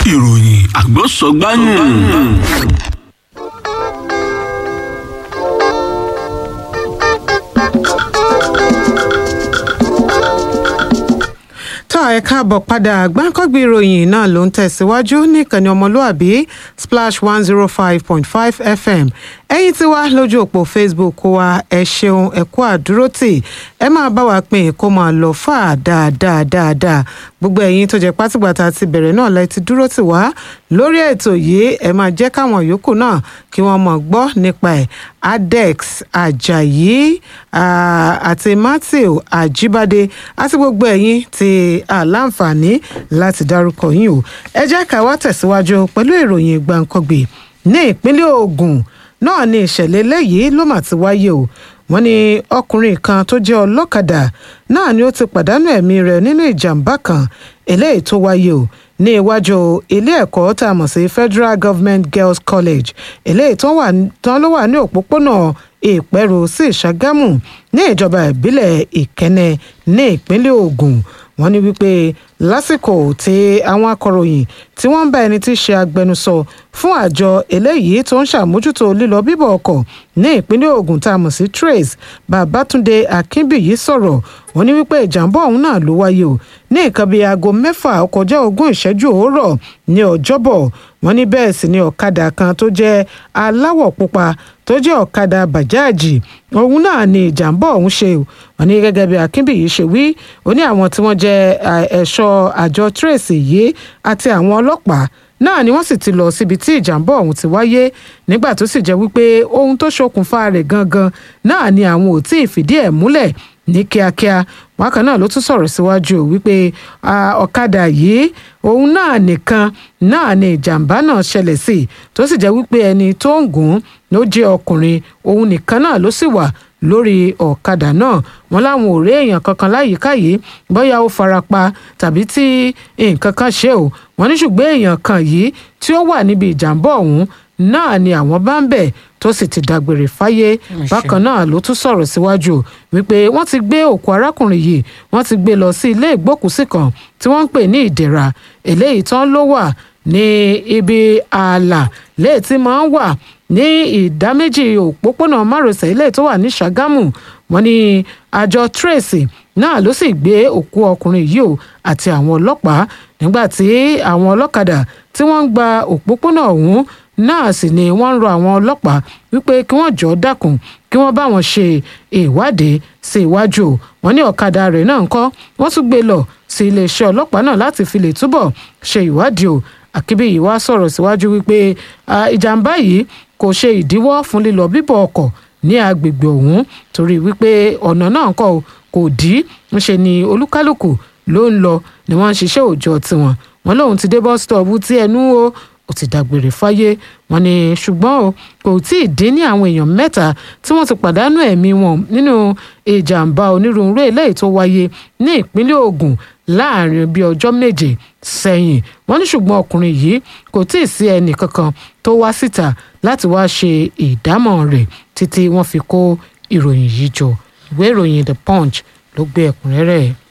ìròyìn àgbọ̀sọ̀gbáyùn. tá ẹ káàbọ̀ padà gbáǹkọ́gbì ìròyìn náà ló ń tẹ̀síwájú níkànnì ọmọlúàbí splash one zero five point five fm ẹ̀yin tí wá lójú òpó facebook wa ẹ ṣeun ẹ kú àdúrótì ẹ máa bá wa pín kó máa lọ fà dáadáa dáadáa gbogbo ẹ̀yin tó jẹ́ pátìgbàtà ti bẹ̀rẹ̀ náà lẹ ti dúró tì wá lórí ètò yìí ẹ máa jẹ́ káwọn yòókù náà kí wọ́n mọ̀ gbọ́ nípa ẹ̀ adex ajayi àti matthew ajibade àti gbogbo ẹ̀yin tí aláǹfààní láti dárúkọ yín o ẹ jẹ́ ká wá tẹ̀síwájú pẹ̀lú ìròyìn gbàǹkangbè ní ìpínlẹ̀ Ògùn náà ni ìṣẹ̀lẹ̀ eléyìí ló mà ti wáyé o wọ́n ní ọkùnrin kan tó jẹ́ ọlọ́kadà náà ni ó ti pàdánù ẹ̀mí rẹ̀ nínú ìjàmbá kan eléyìí tó wáyé o ní iwájú ilé ẹ̀kọ́ tá a mọ̀ sí Federal Government Girls College eléyìí tán ló wà ní òpópónà ìpẹ́rù sí ìṣàgámù ní ìjọba ìbílẹ̀ ìkẹ́nẹ́ ní ìpínlẹ̀ Ògùn wọ́n ní wípé lásìkò tí àwọn akọ̀ròyìn tí wọ́n ń bá ẹni tí í ṣe agbẹnusọ fún àjọ eléyìí tó ń ṣàmójútó lílọ bíbọ̀ ọkọ̀ ní ìpínlẹ̀ Ògùn tá a mọ̀ sí trace Babátúndé Akínbíyì sọ̀rọ̀ wọ́n ní wípé ìjàmbá ọ̀hún náà ló wáyé o ní nǹkan bíi aago mẹ́fà ọkọjá ogún ìṣẹ́jú òwúrọ̀ ní ọjọ́bọ̀ wọ́n ní bẹ́ẹ̀ sì ni ọ̀kadà kan tó jẹ́ aláwọ̀ pupa tó jẹ́ ọ̀kadà bàjáàjì òun náà ni ìjàmbá ọ̀hún ṣe wọ́n ní gẹ́gẹ́ bí Akínbíyì ṣe wí ó ní àwọn tí wọ́n jẹ́ ẹ̀ṣọ́ àjọ trace yìí àti àwọn ọlọ́pàá náà ni wọ́n sì ti lọ síbi tí ìjàmbá ọ̀hún ti wáyé nígbà tó sì jẹ́ wípé ohun tó ṣokùnfà rẹ̀ gangan náà ni àwọn ò tí ì fìdí ẹ̀ múlẹ̀ ní kíákíá wákàn náà ló tún sọ̀rọ̀ síwájú wípé ọ̀kadà yìí òun náà nìkan náà ni ìjàmbá náà ṣẹlẹ̀ sí tó sì jẹ́ wípé ẹni tó ń gùn ló jẹ́ ọkùnrin òun nìkan náà ló sì wà lórí ọ̀kadà náà wọn láwọn ò rí èèyàn kankan láyìíká yìí bóyá ó farapa tàbí tí nǹkan kan ṣe ò wọn ní ṣùgbọ́n èèyàn kan yìí tí ó wà níbi ìjàmbá ọ̀hún náà ni àwọn bá ń bẹ̀ tó sì ti dágbére fáyé bákan náà ló tún sọ̀rọ̀ síwájú wípé wọ́n ti gbé òkú arákùnrin yìí wọ́n ti gbé lọ sí ilé ìgbókùúsí kan tí wọ́n ń pè ní ìdẹ̀ra eléyìí tán ló wà ní ibi ààlà léè tí máa ń wà ní ìdá méjì òpópónà márosẹ̀ ilé tó wà ní Ṣàgámù wọ́n ní àjọ tracy náà ló sì gbé òkú ọkùnrin yìí o àti àwọn ọlọ́pàá nígbà tí àwọn ọlọ́kadà tí wọ́n ń gba òpópónà ọ̀hún náà sì ni wọ́n ń rọ àwọn ọlọ́pàá wípé kí wọ́n jọ̀ọ́ dákun kí wọ́n bá wọn ṣe ìwádìí sí iwájú o wọ́n ní ọ̀kadà rẹ̀ náà ń kọ́ wọ́n tún gbé lọ sí iléeṣẹ́ ọlọ́pàá náà láti fi lè túbọ̀ ṣe ìwádìí o Akínbíyì wá sọ̀rọ̀ síwájú wípé ìjàmbá yìí kò ṣe ìdíwọ́ fún lílọ bíbọ̀ ọkọ̀ ní agbègbè ọ̀hún torí wípé ọ̀nà náà kọ́ kò dí ńṣe ni olúkálùkù ló ń lọ ni wọ́n ń ṣiṣẹ́ òòjọ́ tiwọn wọn lóun ti dé bus stop tí ẹnu o ó ti dágbére fáyé wọn ni ṣùgbọ́n o kò tí ì dín ní àwọn èèyàn mẹ́ta tí wọ́n ti pàdánù ẹ̀mí wọn nínú ìjàmbá onírúurú eléyìí tó wáyé ní ìpínlẹ̀ Ògùn láàrin bíi ọjọ́ méje sẹ́yìn wọ́n ní ṣùgbọ́n ọkùnrin yìí kò tí ì sí ẹnì kankan tó wá síta láti wá ṣe ìdámọ̀ rẹ̀ títí wọ́n fi kó ìròyìn yìí jọ ìwé ìròyìn The Punch ló gbé ẹ̀kúnrẹ́rẹ́ ẹ̀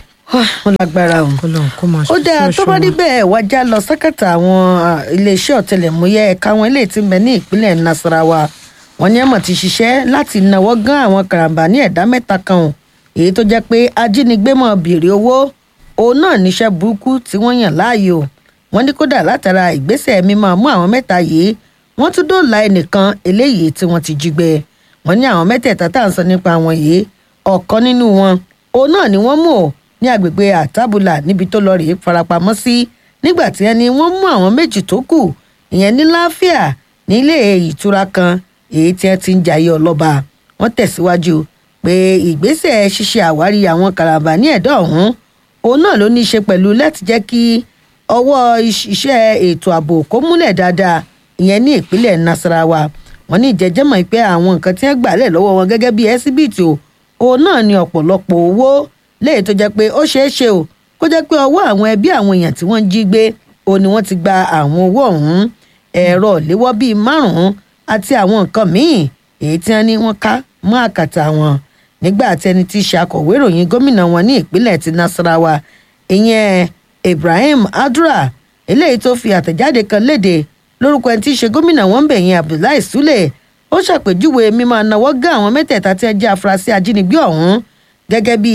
wọn lágbára o kọlọ́n kó máa ó dáa tó bá rí bẹ́ẹ̀ wájà lọ sákàtà àwọn iléeṣẹ́ ọ̀tẹlẹ̀múyẹ́ ẹ̀ka wọn ilé tí ń bẹ ní ìpínlẹ̀ Nasarawa wọn ní ẹ̀mọ̀ ti ṣiṣẹ́ láti náwó gán àwọn karambà ní ẹ̀dá mẹ́ta kan o èyí tó jẹ́ pé ajínigbé mọ̀ béèrè owó òun náà níṣẹ́ burúkú tí wọ́n yàn láàyò wọ́n ní kódà látara ìgbésẹ̀ mímọ́ mú àwọn mẹ́ta yìí wọ́n tún dóòlà ẹnìkan eléyìí tí wọ́n ti jí gbé wọ́n ní àwọn mẹ́tẹ̀ẹ̀ta tá à ń sọ nípa àwọn yìí ọ̀kan nínú wọn òun náà ni wọ́n mú o ní agbègbè àtàbùlà níbi tó lọ rèé farapamọ́ sí nígbà tí ẹni wọ́n mú àwọn méjì tó kù ìyẹn ní láfíà nílé ìtura kan èyí tí ẹ ti ń jayé ọlọ́ba wọ́n tẹ̀síwájú pé ìgbésẹ̀ ṣíṣe àwárí àwọn karambà ní ẹ̀dọ́ ọ̀hún òun náà ló ní í ṣe pẹ̀lú láti jẹ́ kí ọwọ́ iṣẹ́ ètò ààbò kó múlẹ̀ dáadáa ìyẹn ní ìpínlẹ̀ Nasarawa wọ́n ní ìjẹ́jẹ́mọ̀ pé àwọn nǹkan tí wọ́n gbà lẹ̀ lọ́wọ́ wọn gẹ́gẹ́ bí ẹsibítì o òun náà ní ọ̀pọ̀lọpọ̀ owó léyìí tó jẹ́ pé ó ṣeé ṣe o kó jẹ́ pé ọwọ́ àwọn ẹbí àwọn èèyàn tí wọ́n jí gbé o ni wọ́n ti gba àwọn owó ọ̀hún ẹ̀rọ léwọ́ bíi márùn-ún àti àwọn nǹkan míì èyí tí wọ́n ní wọ́n ká mọ́ àkàtà wọn nígbà tí ẹni tí í ṣe akọ̀wé ìròyìn gómìnà wọn ní ìpínlẹ̀ ti Nasarawa ìyẹn Ibrahim Adura eléyìí tó fi àtẹ̀jáde kan léde lórúkọ ẹni tí í ṣe gómìnà wọn bẹ̀ yẹn abdullahi sule ó ṣàpèjúwe mímọ náwó gán àwọn mẹ́tẹ̀ẹ̀ta tí ẹ jẹ́ afurasí ajínigbé ọ̀hún gẹ́gẹ́ bí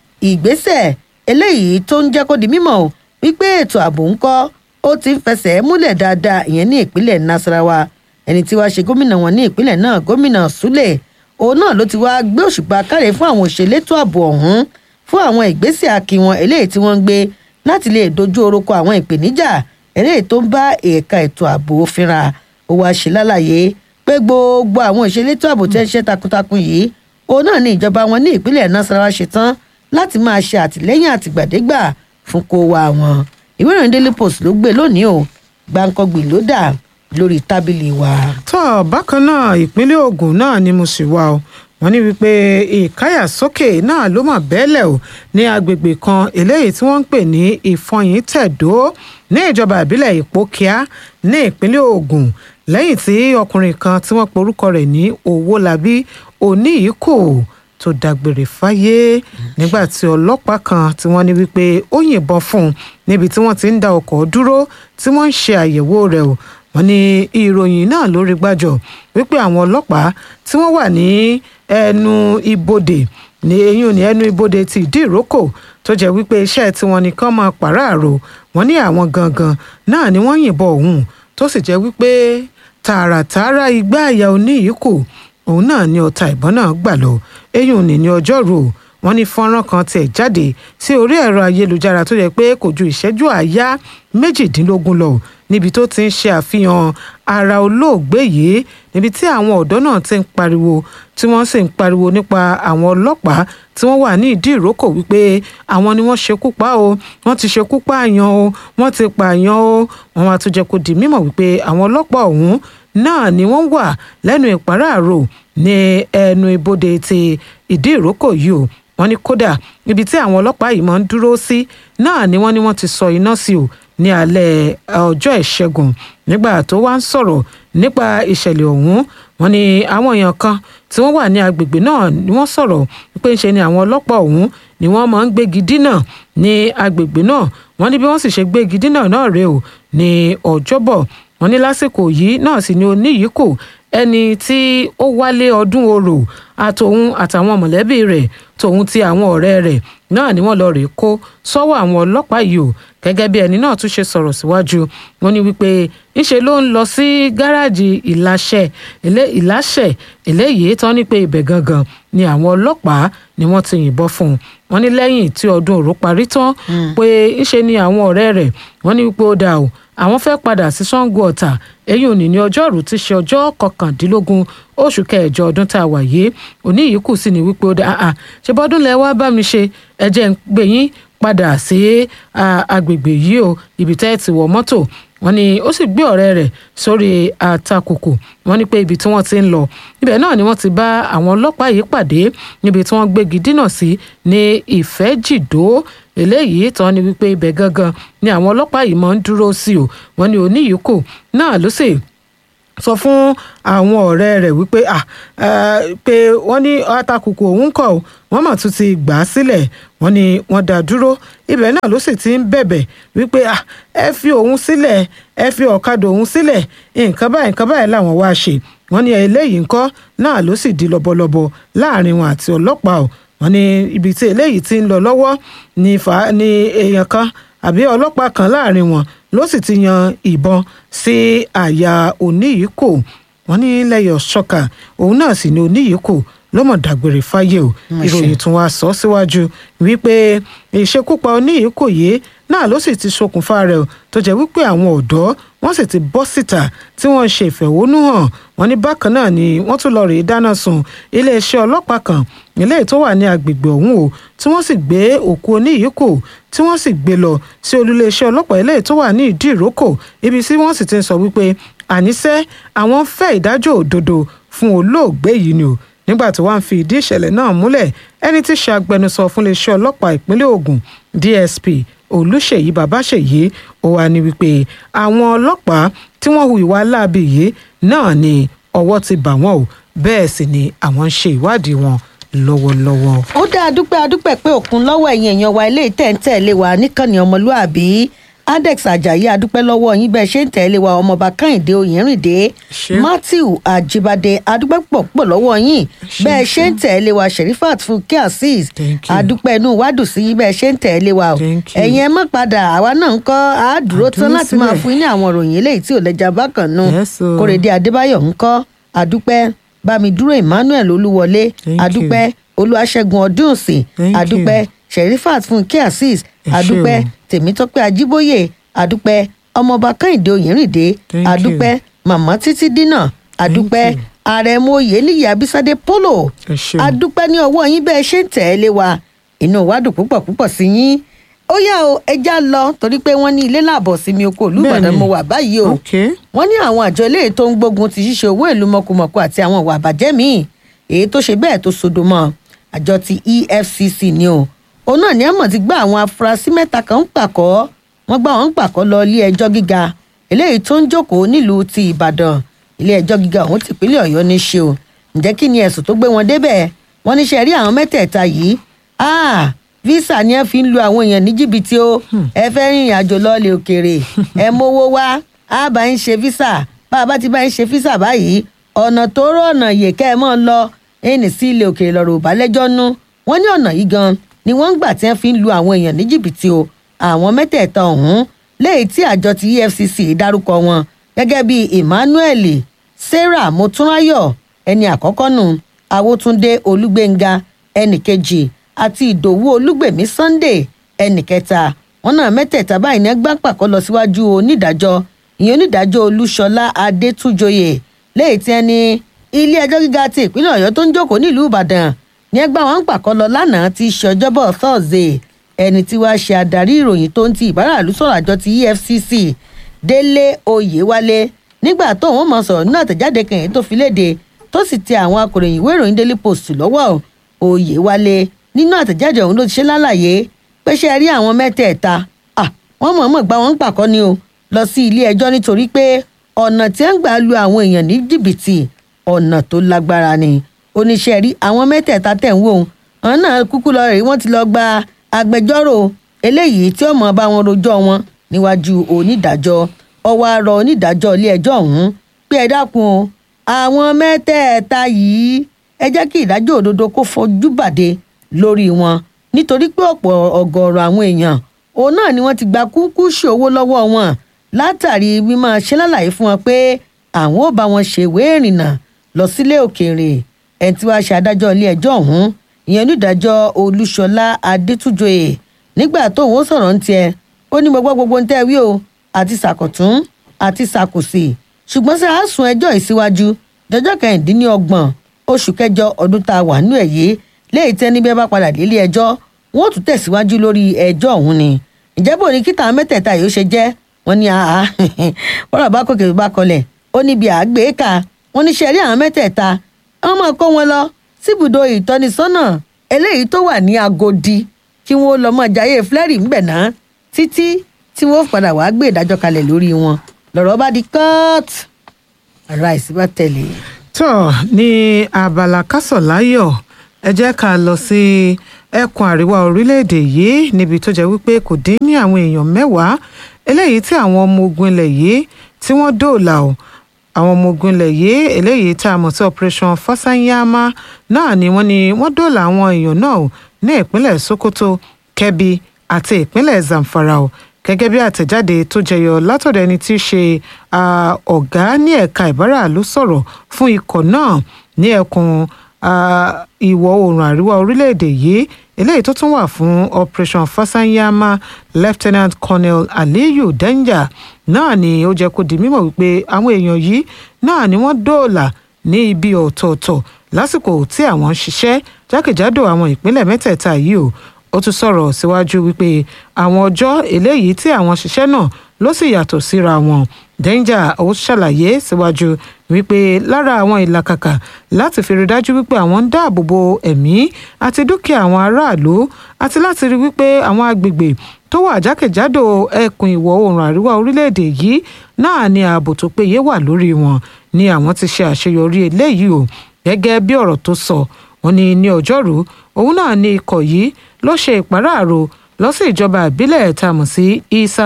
ìgbésẹ̀ eléyìí tó ń jẹ́ kó di mímọ̀ o wípé ètò ààbò ń kọ́ ó ti ń fẹsẹ̀ múlẹ̀ dáadáa ìyẹn ní ìpínlẹ̀ nasarawa ẹni tí wàá ṣe gómìnà wọn ní ìpínlẹ̀ náà gómìnà sule òun náà ló ti wá gbé òṣùpá káre fún àwọn òṣèlétò ààbò ọ̀hún fún àwọn ìgbésẹ̀ akin wọn eléyìí tí wọ́n ń gbé láti lè dojú orúkọ àwọn ìpèníjà eléyìí tó ń bá ẹ̀ka ètò ààbò fínra ó wáá ṣe lálàyé pé gbogbo àwọn ìṣelétò ààbò tẹ́ ń ṣe takuntakun yìí òun náà ní ìjọba wọn ní ìpínlẹ̀ nasarawa ṣetán láti máa ṣe àtìlẹ́yìn àtìgbàdégbà fún kó wa wọn ìwé ìròyìn daily post ló gbé lónìí o gbàǹkangbì ló dà lórí tábìlì wa. tó bákan náà ìpínlẹ̀ Ògùn náà ni mo sì wà o wọ́n ní wípé ìkáyàsókè náà ló mọ̀ bẹ́ẹ̀lẹ̀ o ní agbègbè kan eléyìí tí wọ́n ń pè ní ìfọyín tẹ̀dó ní ìjọba ìbílẹ̀ ìpókíà ní ìpínlẹ̀ Ògùn lẹ́yìn tí ọkùnrin kan tí wọ́n porúkọ rẹ̀ ní Owólabí Oníyìíkò tó dágbére fáyé nígbà tí ọlọ́pàá kan tí wọ́n ní wípé ó yìnbọn fún un níbi tí wọ́n ti ń da ọkọ̀ dúró tí wọ́n ń ṣe àyẹ̀wò rẹ̀ o wọ́n ní ìròyìn náà lórí gbàjọ wípé àwọn ọlọ́pàá tí wọ́n wà ní ẹnu ibodè ní eyín ní ẹnu ibodè ti ìdí ìrókò tó jẹ́ wípé iṣẹ́ tí wọ́n nìkan máa pàráàrò wọ́n ní àwọn gangan náà ni wọ́n yìnbọn òun tó sì jẹ́ wípé tààràtààrà igbá àyà Oníyìíkò òun náà ni ọta ìbọn náà gbà lọ eyín òní ní ọjọ́rú wọ́n ní fọ́nrán kan tiẹ̀ jáde sí orí ẹ̀rọ ayélujára tó yẹ pé kò ju ìṣẹ́jú àáyá méjìdínlógún lọ níbi tó ti ń ṣe àfihàn ara olóògbé yìí níbi tí àwọn ọ̀dọ́ náà ti ń pariwo tí wọ́n sì ń pariwo nípa àwọn ọlọ́pàá tí wọ́n wà ní ìdí ìrókò wípé àwọn ni wọ́n ṣekú pa o wọ́n ti ṣekú pààyàn o wọ́n ti pààyàn o wọ́n wá tún jẹ́ kó di mímọ̀ wípé àwọn ọlọ́pàá ọ̀hún náà ni wọ́n wà lẹ́nu ìpàráàrò ní ẹnu ibodè ti ìdí ìrókò yìí o wọ́n ní kódà ibi tí àwọn ọlọ́pàá yìí máa ń dúró sí náà ni wọ́n ní wọ́n ti sọ iná sí o ní alẹ́ ọjọ́ ìṣẹ́gun nígbà tó wá ń sọ̀rọ̀ nípa ìṣẹ̀lẹ̀ ọ̀hún wọ́n ní àwọn èèyàn kan tí wọ́n wà ní agbègbè náà ni wọ́n sọ̀rọ̀ pé ń ṣe ni àwọn ọlọ́pàá ọ̀hún ni wọ́n máa ń gbégi dínà ní agbègbè náà wọ́n ní bí wọ́n sì ṣe gbégi dínà náà rèé o ní ọjọ́bọ̀ wọ́n ní lásìkò yìí náà sì ni Oníyìíkò ẹni tí ó wálé ọdún orò àtòun àtàwọn mọ̀lẹ́bí rẹ̀ tòun ti àwọn ọ̀rẹ́ rẹ̀ náà ni wọ́n lọ rèé kó sọ́wọ́ àwọn ọlọ́pàá yìí o gẹ́gẹ́ bí ẹni náà tún ṣe sọ̀rọ̀ síwájú wọ́n ní wípé ńṣe ló ń lọ sí gáràjì ìláṣẹ ìláṣẹ eléyìí tán ní pé ibẹ̀ gangan ni àwọn ọlọ́pàá ni wọ́n ti yìnbọn fún un wọ́n ní lẹ́yìn tí ọdún òru parí tán pé ńṣe ni àwọn ọ̀rẹ́ rẹ̀ wọ́n ní wípé ó dà o àwọn fẹ́ padà sí Ṣàngó Ọ̀tà èyí ò ní ní ọjọ́rú ti ṣe ọjọ́ kọkàndínlógún oṣù kẹjọ ọdún tá a wà yìí Oníyìíkù sì ní wípé ó dà á ṣe bọ́dún lẹ wá bá mi ṣe ẹ jẹ́ ń gbé yín padà sí agbègbè yìí o ibi tẹ́ ẹ ti wọ mọ́tò wọ́n ní ó sì gbé ọ̀rẹ́ rẹ̀ sórí àtakùkù wọ́n ní pé ibi tí wọ́n ti ń lọ ibẹ̀ náà ni wọ́n ti bá àwọn ọlọ́pàá yìí pàdé níbi tí wọ́n gbégi dínà sí ní ìfẹ́jìdó eléyìí tán ni wípé ibẹ̀ gangan ni àwọn ọlọ́pàá yìí máa ń dúró sí o wọ́n ní Oníyìíkò náà ló sì sọ fún àwọn ọ̀rẹ́ rẹ̀ wípé pé wọ́n ní àtakùkù òun kọ̀ wọ́n mà tún ti gbà á sílẹ̀ wọ́n ní wọ́n dá dúró ibẹ̀ náà ló sì ti ń bẹ̀bẹ̀ wípé ẹ fi òun sílẹ̀ ẹ fi ọ̀kadà òun sílẹ̀ nǹkan báyìí nǹkan báyìí làwọn wá ṣe wọ́n ní eléyìí ńkọ́ náà ló sì di lọ́bọ̀lọ́bọ̀ láàrin wọn àti ọlọ́pàá o wọ́n ní ibi tí eléyìí ti ń lọ lọ́wọ́ ní èèyàn kan àbí ọlọ́pàá kan láàrin wọn ló sì ti yan ìbọn sí àyà Oníyìíkò wọ́n ní lẹ́yọ̀ ṣọ́kà òun náà sì ni Oníyìíkò ló mọ̀ dágbére fáyé o ìròyìn tún wá sọ síwájú wípé ìṣekúpa Oníyìíkò yìí náà ló sì ti ṣokùnfà rẹ̀ o tó jẹ́ wípé àwọn ọ̀dọ́ wọ́n sì ti bọ́ síta tí wọ́n ń ṣe ìfẹ̀hónúhàn wọ́n ní bákan náà ni wọ́n tún lọ rèé dáná sun iléeṣẹ́ ọlọ́pàá kan eléyìí tó wà ní agbègbè ọ̀hún o tí wọ́n sì gbé òkú Oníyìíkò tí wọ́n sì gbé lọ sí olúléeṣẹ́ ọlọ́pàá eléyìí tó wà ní ìdí ìrókò ibi tí wọ́n sì ti ń sọ wípé àníṣe àwọn ń fẹ́ ìdájọ́ òdodo fún olóògbé yìí ni o nígbà tó wá ń fi ìdí ìṣẹ̀lẹ̀ náà múlẹ̀ ẹni tí ṣe agbẹnusọ fún iléeṣẹ́ ọlọ́pàá ìpínlẹ̀ Ògùn DSP Olúṣèyí Babáṣèyí ó wà ní wípé àwọn ọlọ́pàá tí wọ́n hu ìwà láabi yìí náà ni ọwọ́ ti bà wọ́n o bẹ́ẹ̀ sì ni àwọn ń ṣe ìwádìí wọn lọ́wọ́lọ́wọ́. ó dá adúpẹ́ adúpẹ́ pé òkun lọ́wọ́ ẹ̀yìn èèyàn wa ilé ìtẹ̀ǹtẹ̀lé wa níkànnì ọmọlúàbí adex ajayi adúpẹ́ lọ́wọ́ yín bẹ́ẹ̀ ṣe ń tẹ̀lé wa ọmọọba kẹ́hìndé oyèrìndé Ṣé. matthew ajibade adúpẹ́ pọ̀ pọ̀ lọ́wọ́ yín Ṣé, bẹ́ẹ̀ ṣe ń tẹ̀lé wa sherifat funke azeez Thank you. adúpẹ́ inú wa dùn sí yín bẹ́ẹ̀ ṣe ń tẹ̀lé wa o Thank you. ẹ̀yin ẹ má padà àwa náà ń kọ́ àádúró tán Àdúró láti máa sílẹ̀. fún yín ní àwọn ìròyìn eléyìí tí ò lẹ́jà bákan nù Yes, o. kórèdé adébáyọ̀ ń kọ́ adúpẹ́ bámidúró emmanuel olúwọlé Thank you. adúpẹ́ olúwaṣẹ́gun ọdúnsìn Thank you. adúpẹ́ sherifat funke azeez Ẹ ṣé adúpẹ́ o. tèmítọ́pẹ́ ajíbóyè adúpẹ́ ọmọọba kẹ́hìndé oyèrìndé Thank adúpẹ́ màmá títí dínà adúpẹ́ you. àrẹ̀mọ oyèníyì abísádé polo Ẹ ṣé o. adúpẹ́ ní ọwọ́ yín bẹ́ẹ̀ ṣe ń tẹ̀lé wa inú wa dùn púpọ̀ púpọ̀ sí yín ó yá o ẹja lọ torí pé wọ́n ní ilé làbọ̀ sí mi oko olùbàdàn Bẹ́ẹ̀ni. mo wà báyìí o Okay. wọ́n ní àwọn àjọ eléyìí tó ń gbógun ti ṣíṣe owó ìlú mọ̀kùmọ̀kù àti àwọn ìwà àbàjẹ́ míì èyí tó ṣe bẹ́ẹ̀ tó sodo mọ́ àjọ ti efcc ni o òun náà ní àmọ̀ ti gbá àwọn afurasí mẹ́ta kan ń pàkọ́ wọ́n gbá wọn ń pàkọ́ lọ ilé ẹjọ́ gíga eléyìí tó ń jókòó nílùú ti ìbàdàn ilé ẹjọ́ gíga ọ̀hún tìpínlẹ̀ ọ̀yọ́ ní ṣe o ǹjẹ́ kí ni ẹ̀sùn tó gbé wọn débẹ̀ wọ́n ní ṣe rí àwọn mẹ́tẹ̀ẹ̀ta yìí ah visa ni ẹ fi ń lu àwọn èèyàn ní jìbìtì o ẹ fẹ́ rìnrìn àjò lọ́ọ̀lẹ̀ òkèèrè ẹ mówó wá á bá ń ṣe visa bá a bá ti bá ń ṣe visa báyìí ọ̀nà tó rọ̀ ọ̀nà yè kẹ́ ẹ mọ́ lọ ẹnì sí ilé òkèèrè lọ́rọ̀ òbálẹ́jọ́ nú wọ́n ní ọ̀nà yìí gan ni wọ́n ń gbà tí wọ́n fi ń lu àwọn èèyàn ní jìbìtì o àwọn mẹ́tẹ̀ẹ̀ta ọ̀hún léyìí tí àjọ ti efcc dárúkọ wọn gẹ́gẹ́ bíi emmanuel sarah motunrayo ẹni àkọ́kọ́ nù awótúndé olúgbénga ẹnì kejì àti ìdòwú olúgbèmí sunday ẹnì kẹta wọn náà mẹ́tẹ̀ẹ̀ta báyìí ní ẹgbẹ́ pàkọ́ lọ síwájú onídàájọ́ ìyẹn onídàájọ́ olúṣọlá adétúnjọyè léyìí tí ẹni ilé ẹjọ́ gíga ti ìpínlẹ̀ ọ̀yọ́ tó ń jókòó nílùú ìbàdàn ní ẹgbẹ́ wọn pàkọ́ lọ lánàá ti ṣe ọjọ́bọ̀ thursday ẹni tí wàá ṣe adarí ìròyìn tó ń ti ìbáràlú sọ̀rọ̀ àjọ ti efcc délé oyèwálé nígbà tó wọn mọ sọ̀rọ̀ nínú àtẹ̀jáde kan èyí tó fi léde tó sì tẹ àwọn akòròyìn ìwé ìròyìn daily post lọ́wọ́ oyèwálé nínú àtẹ̀jáde ọ̀hún ló ti ṣe lálàyé pé ṣe rí àwọn mẹ́tẹ̀ẹ̀ta à wọ́n mọ̀ọ́mọ̀ gba wọn ń pàkọ́ ni o lọ sí ilé ẹjọ́ nítorí pé ọ̀nà tí ń gbà lu àwọn èèyàn ní jìbìtì ọ̀nà tó lágbára ni oníṣẹ́ rí àwọn mẹ́tẹ̀ẹ̀ta tẹ̀ ń wò ó àwọn náà kúkú lọ rèé wọ́n ti lọ gba agbẹjọ́rò eléyìí tí ó mọ̀ bá wọn rojọ́ wọn níwájú onídàájọ́ ọwọ́ arọ onídàájọ́ ilé ẹjọ́ ọ̀hún pé ẹ dákun o àwọn mẹ́tẹ̀ẹ̀ta yìí ẹ jẹ́ kí ìdájọ́ òdodo kó fojú bàdé lórí wọn nítorí pé ọ̀pọ̀ ọ̀gọ̀ọ̀rọ̀ àwọn èèyàn òun náà ni wọ́n ti gba kúkú ṣòwò lọ́wọ́ wọn látàrí mímọ ṣe lálàyé fún wọn pé àwọn ò bá wọn ṣèwé ìrìnnà lọ sílé òkèèrè ẹni tí wàá ṣe adájọ́ ilé ẹjọ́ ọ̀hún ìyẹn onídàájọ́ olúṣọlá adétúnjọyè nígbà tóun ó sọ̀rọ̀ ń tiẹ̀ ó ní gbogbo gbogbo ń tẹ́ wí o àti sàkọ̀tún àti sàkòsì ṣùgbọ́n sí àásùn ẹjọ́ ìsíwájú dọjọ́ kẹrìndínlọ́gbọ̀n oṣù kẹjọ ọdún tá a wà nínú ẹ̀ yìí léyìí tẹ́ níbẹ̀ bá padà délé ẹjọ́ wọ́n ó tún tẹ̀síwájú lórí ẹjọ́ ọ̀hún ni ìjẹ́bù ní kíta mẹ́tẹ̀ẹ̀ta yìí ó ṣe jẹ́ wọ́n ní àá wọ́n bá kókè bá kọlẹ̀ ó níbi àgbéká wọ́n ní sẹ́rí àwọn mẹ́tẹ̀ẹ̀ta wọ́n máa kó wọn lọ síbùdó ìtọ́nisọ́nà eléyìí tó wà ní agodi kí wọ́n lọ mọ́ jayé flẹ́rì ńbẹ̀ náà títí tí wọ́n padà wàá gbé ìdájọ́ kalẹ̀ lórí wọn lọ́rọ̀ bá di kọ́ọ̀tù ara ìsínbà tẹ̀lé. tó ní abala kásọ̀láyọ̀ ẹ jẹ́ ká lọ sí ẹkùn àríwá orílẹ̀-èdè yìí níbi tó jẹ́ wípé kò dín ní àwọn èèyàn mẹ́wàá eléyìí tí àwọn ọmọ ogun ilẹ̀ yìí tí wọ́n dóòlà o àwọn ọmọ ogun ilẹ̀ yìí eléyìí tá a mọ̀ sí operation fasanyama náà ni wọ́n ní wọ́n dóòlà àwọn èèyàn náà o ní ìpínlẹ̀ sokoto kebbi àti ìpínlẹ̀ zamfara o gẹ́gẹ́ bí àtẹ̀jáde tó jẹyọ látọ̀dọ̀ ẹni tí í ṣe ah, ọ̀gá ní ẹ̀ka ìbáraàlú sọ̀rọ̀ fún ikọ̀ náà ní ẹkùn ah, ìwọ̀ oòrùn àríwá orílẹ̀-èdè yìí eléyìí tó tún wà fún operation fasanyama lieutenant colonel aliyu denja náà ni ó jẹ́ kó di mímọ̀ wípé àwọn èèyàn yìí náà ni wọ́n dóòlà ní ibi ọ̀tọ̀ọ̀tọ̀ lásìkò tí àwọn ń ṣiṣẹ́ jákèjádò àwọn ìpínlẹ̀ mẹ́tẹ̀ẹ̀ta yìí o ó tún sọ̀rọ̀ síwájú wípé àwọn ọjọ́ eléyìí tí àwọn ṣiṣẹ́ náà ló sì yàtọ̀ síra wọn danger ó ṣàlàyé síwájú wípé lára àwọn ìlàkàkà láti fi rí dájú wípé àwọn ń dáàbò bo ẹ̀mí àti dúkìá àwọn aráàlú àti láti rí wípé àwọn agbègbè tó wà jákèjádò ẹkùn ìwọ̀ oòrùn àríwá orílẹ̀-èdè yìí náà ni ààbò tó péye wà lórí wọn ni àwọn ti ṣe àṣeyọrí eléyìí o gẹ́gẹ́ bí ọ̀rọ̀ tó sọ wọ́n ní ní ọjọ́rú òun náà ní ikọ̀ yìí ló ṣe ìpàráàrò lọ sí ìjọba ìbílẹ̀ tá a mọ̀ sí isa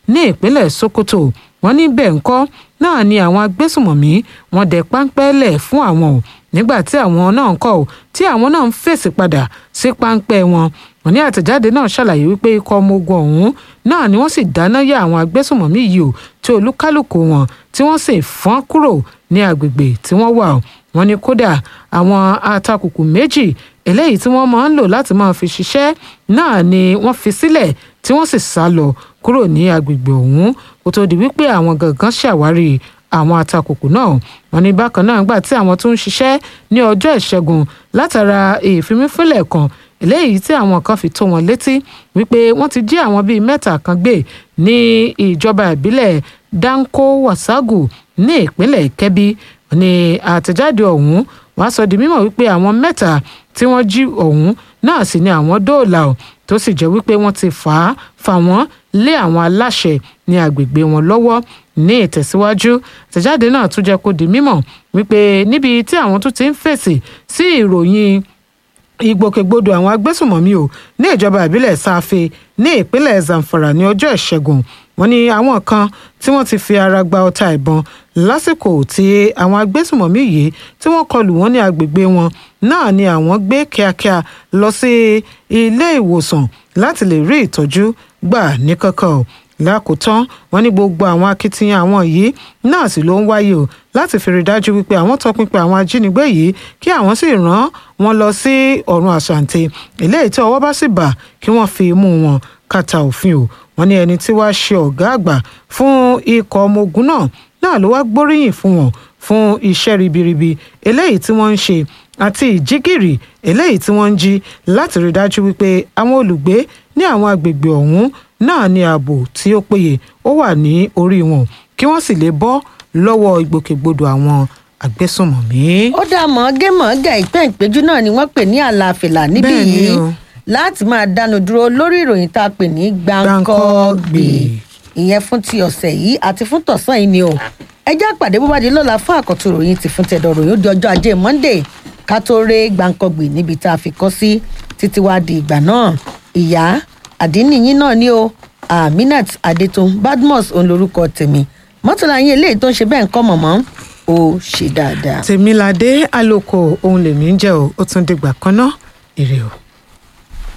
ní ìpínlẹ̀ sokoto wọ́n ní bẹ́ẹ̀ ńkọ́ náà ni àwọn agbésùmọ̀mí wọ́n dẹ páńpẹ́ lẹ̀ fún àwọn o nígbà tí àwọn náà ń kọ́ o tí àwọn náà ń fèsì padà sí páńpẹ́ wọn wọ́n ní àtẹ̀jáde náà ṣàlàyé wípé ikọ̀ ọmọ ogun ọ̀hún náà ni wọ́n sì dáná yá àwọn agbésùmọ̀mí yìí o tí olúkálùkù wọn tí wọ́n sì fọ́n kúrò ní agbègbè tí wọ́n wà o wọ́n ní kódà àwọn atakùkù méjì eléyìí tí wọ́n máa ń lò láti máa fi ṣiṣẹ́ náà ni wọ́n fi sílẹ̀ tí wọ́n sì sá lọ kúrò ní agbègbè ọ̀hún kó tó di wípé àwọn gangan ṣàwárí àwọn atakùkù náà wọ́n ní bákan náà gbà tí àwọn tó ń ṣiṣẹ́ ní ọjọ́ ìṣẹ́gun látara ìfimífínlẹ̀ kan eléyìí tí àwọn kan fi tó wọn létí wípé wọ́n ti jí àwọn bíi mẹ́ta kan gbé ní ìjọba ìbílẹ̀ danko wasagu ní ìpínlẹ̀ kebbi ní àtẹ̀jáde ọ̀hún wàá sọ di mímọ̀ wípé àwọn mẹ́ta tí wọ́n jí ọ̀hún náà sì ni àwọn dóòlà ò tó sì jẹ́ wípé wọ́n ti fà á fà wọ́n lé àwọn aláṣẹ ní agbègbè wọn lọ́wọ́ ní ìtẹ̀síwájú àtẹ̀jáde náà tún jẹ́ kó di mímọ̀ wípé níbi tí àwọn tún ti ń fèsì sí ìròyìn ìgbòkègbodò àwọn agbésùmọ̀mí o ní ìjọba ìbílẹ̀ sáfẹ́ ní ìpínlẹ̀ zamfara ní ọjọ́ ìṣẹ́gun wọ́n ní àwọn kan tí wọ́n ti fi ara gba ọta ìbọn lásìkò tí àwọn agbésùmọ̀mí yìí tí wọ́n kọlù wọ́n ní agbègbè wọn náà ni àwọn gbé kíákíá lọ sí ilé ìwòsàn láti lè rí ìtọ́jú gbà ní kankan o lákòótán wọn ní gbogbo àwọn akitiyan àwọn yìí náà sì ló ń wáyé o láti fi rí dájú wípé àwọn tọpinpin àwọn ajínigbé yìí kí àwọn sì rán wọn lọ sí ọ̀run àṣàǹtẹ̀ eléyìí tí ọwọ́ bá sì bà kí wọ́n fi mú wọn kàtà òfin o wọn ní ẹni tí wàá ṣe ọ̀gá àgbà fún ikọ̀ ọmọ ogun náà náà ló wá gbóríyìn fún wọn fún iṣẹ́ ribiribi eléyìí tí wọ́n ń ṣe àti ìjígìrì eléyìí tí wọ́n ń jí láti rí dájú wípé àwọn olùgbé ní àwọn agbègbè ọ̀hún náà ní ààbò tí ó péye ó wà ní orí wọn kí wọ́n sì lè bọ́ lọ́wọ́ ìgbòkègbodò àwọn agbésùnmọ̀mí. ó dá mọ̀ọ́gẹ́mọ̀ọ́gà ìpẹ́ ìpéjú náà ni wọ́n pè ní àlàáfíà níbí Bẹ́ẹ̀ ni yìí o. láti máa dánu dúró lórí ìròyìn tá a pè ní gbàǹkọ́gbè ìyẹn fún ti ọ̀sẹ̀ yìí àti fún tọ̀sán yìí ni o ẹ jẹ́ àpàdé bó bá di lọ́la fún àkọ́tún ìròyìn ti fún tẹ̀dọ̀ ròyìn ó di ọjọ́ ajé monday ká tó ré gbàǹkọ́gbè níbi tá a fi kọ́ sí títí wá di ìgbà náà ìyá àdínníyín náà ni o aminat adetun badmus òun lorúkọ tèmi mọ́tòlá yín eléyìí tó ń ṣe bẹ́ẹ̀ ń kọ́ mọ̀mọ́ ó ṣe dáadáa. tèmiládé àlòkò ohun lèmi ń jẹ́ o ó tún dìgbà kan náà ire o.